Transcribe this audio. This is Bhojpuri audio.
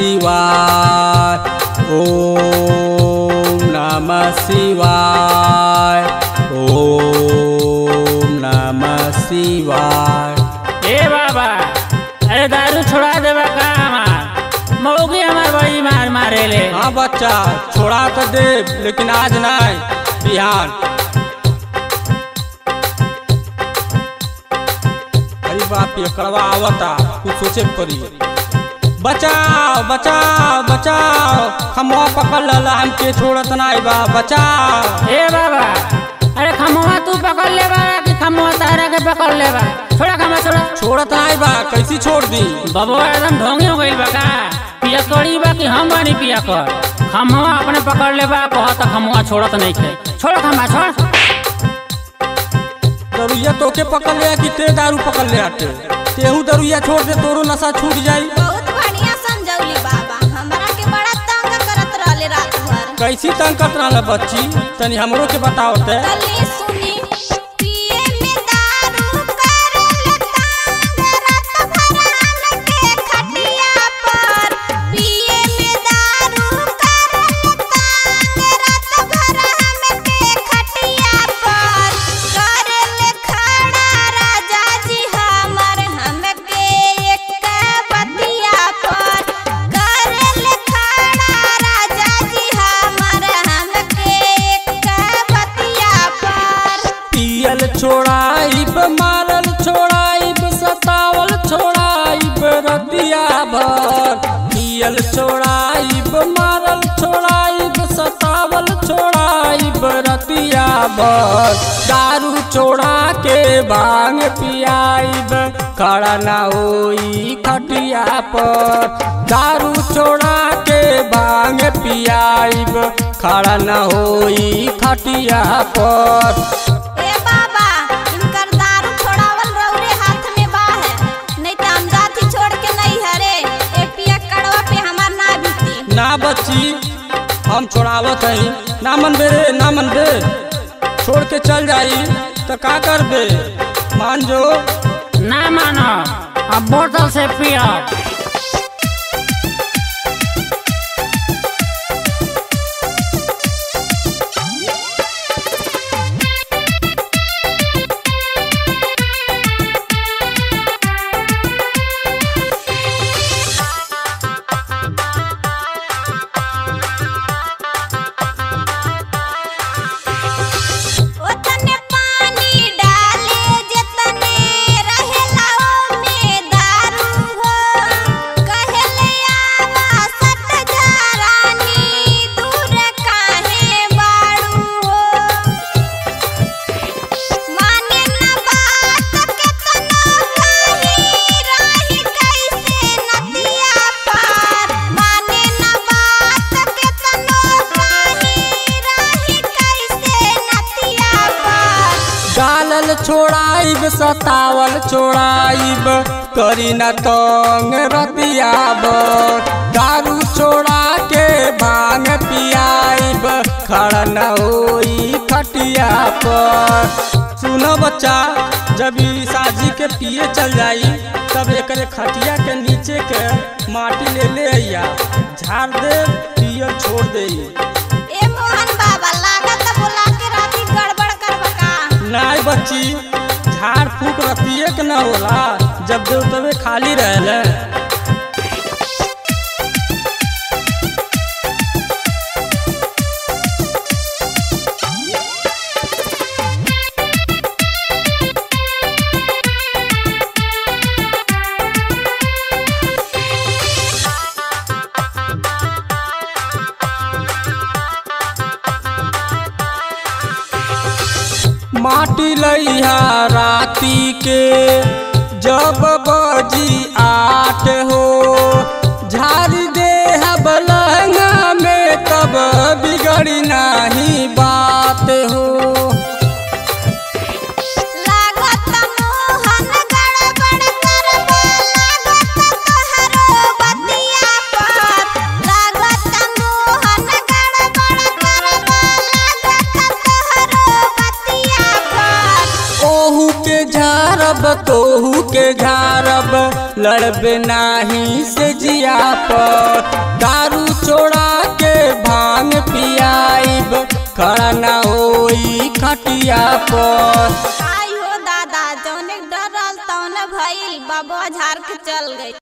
शिवाय ओम नमः शिवाय ओम नमः शिवाय ए बाबा अरे दारू छोड़ा देबा का हमार मौगी हमार बड़ी मार मारे ले हाँ बच्चा छोड़ा तो दे लेकिन आज नहीं बिहान अरे बाप ये करवा आवता कुछ सोचे के पड़ी बचाओ बचाओ बचाओ हम पकड़ लला हमके छोड़त नहीं बा बचाओ ए बाबा अरे खमुआ तू पकड़ ले बा कि खमुआ तारा के पकड़ ले बा छोड़ा खमा छोड़ा छोड़त नहीं बा कैसी छोड़ दी बबुआ एकदम ढोंगी हो गइल बा का पिया करी बा कि हम बानी पिया कर खमुआ अपने पकड़ ले बा कहत खमुआ छोड़त नहीं थे छोड़ खमा छोड़ दरुइया तोके पकड़ ले कि ते दारू पकड़ ले आते तेहू दरुइया छोड़ दे तोरो नशा छूट जाई बहुत बढ़िया समझौली बाबा हमरा के बड़ा तंग करत रहले रात भर कैसी तंग करत रहल बच्ची तनी हमरो के बताओ ते तले सुनी पिए में दारू करल तंग रात भर हमके खटिया पर पिए में दारू करल तंग रात भर हमके खटिया पर करल खड़ा राजा जी हमर हमके एक बतिया पर करल खड़ा राजा जी हमर हमके एक बतिया पर पियल छोड़ाइब मारल छोड़ाइब सतावल छोड़ाइब रतिया भर पियल छोड़ाइब मारल छोड़ाइब सतावल छोड़ाइब रतिया भर दारू छोड़ा के भांग पियाइब खड़ा ना होई खटिया पर दारू छोड़ा के भांग पियाइब खड़ा ना होई खटिया पर ए बाबा इनकर दारू छोड़ावल रौरे हाथ में बा है नहीं तो हम जाती छोड़ के नहीं हरे ए पिया कड़वा पे हमार ना बीती ना बच्ची हम छोड़ावत हई ना मन बे रे ना मन बे छोड़ के चल जाई तो का कर बे मान जो ना मानो अब बोतल से पियो ओतने पानी डाले जतने रहेला ओमे दारू हो कहेले आवा सट घरानी दूर काहे बाड़ू हो माने न बात केतनो कही रही कैसे नदिया पार माने न बात केतनो कही रही कैसे नदिया पार डालल छोड़ाइब सतावल छोड़ाइब करी न तंग रतिया बर दारू छोड़ा के भांग पियाइब खड़ा न होई खटिया पर सुनो बच्चा जब ई साजी के पिए चल जाई तब एकरे खटिया के नीचे के माटी ले ले अइया झाड़ दे पियल छोड़ दे ए मोहन बाबा लागत बोला के राती गड़बड़ करबा का नाय बच्ची झाड़ फूक रतिये के न होला जब देव तबे खाली रहले माटी लइहा राती के जब बजी आठ हो झाड़ी दे बलंगा में तब बिगड़ी नाही बात हो लागत मोहन गड़बड़ करबा लागत तोहरो बतिया पर लागत मोहन गड़बड़ करबा लागत तोहरो बतिया पर ओहू के झारब तोहू के झारब लड़बे नाही से जिया पर दारू छोड़ा के भांग पियाइब खड़ा ना होई खटिया पर आई हो दादा जौने डरल तौने भइल बाबा झार के चल गई